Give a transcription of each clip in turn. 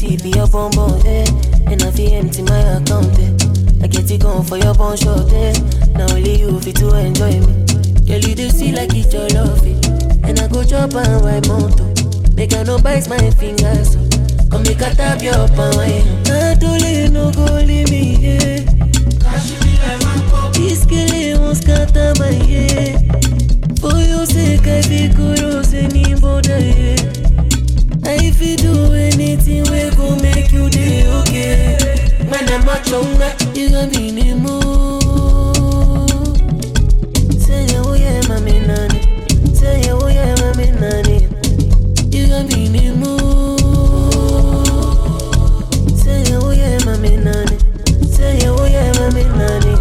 it be your bum bum, eh? And I feel empty my account, eh? I get it gone for your bun short, eh? Now only you fit to enjoy me. Girl, you do see like it's your love, eh? And I go chop and wipe mountain. Make I no bite my fingers, so Come make a tap your palm, eh? I don't let no go leave me, yeah. This girl won't scatter my head. For your sake, I feel curious any border, yeah. I feel do anything we go make you day okay. Man, I'm a chonga, you gon' be in the mood. Say yeah, oh yeah, mommy nanny. Say yeah, oh yeah, mommy nanny. You gon' be in the mood. Say yeah, oh yeah, mommy nanny. Say yeah, oh yeah, mommy nanny.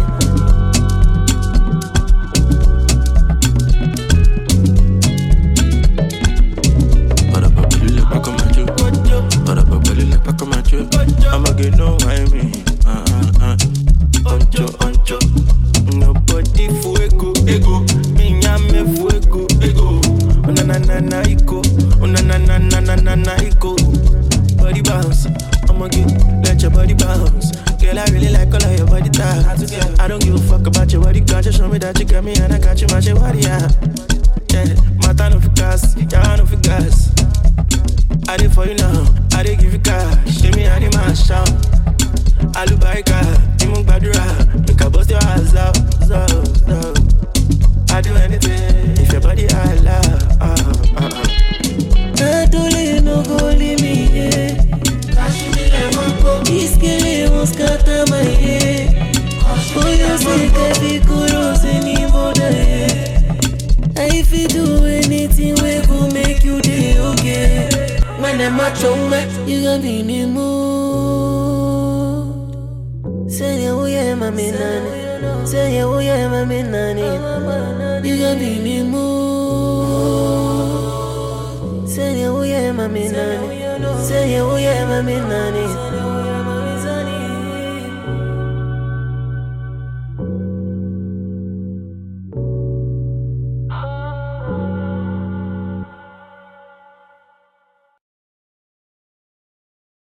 Para pa' pele pa' comer Para pa' pele pa' comer I'ma get no why me ah, ah, ah. Oncho, oncho Nobody fuego, ego Minya me fuego, ego Una na na na iko Una na na na na na na iko Body bounce I'ma get, let your body bounce Girl, I really like all of your body types I don't give a fuck about your body count Just show me that you got me and I got you, my shit, body, yeah Yeah, mata no fi gas, yeah, no fi gas I did for you now, I did give you cash. Give me any man shout. Alubarika, Imu Badura, make a bust your ass out, so, so. I do anything if your body I love. Uh, uh, uh. I don't let no go leave me, yeah. This girl won't scatter my head. For your sake, I feel curious any border, yeah. I feel do anything we go make you day okay. Man, I'm a chonga, you gon' be in the mood. Say yeah, oh yeah, mommy nanny. Say yeah, oh yeah, mommy nanny. You gon' be in the mood. Say yeah, oh yeah, mommy nanny. Say yeah, oh yeah, mommy nanny.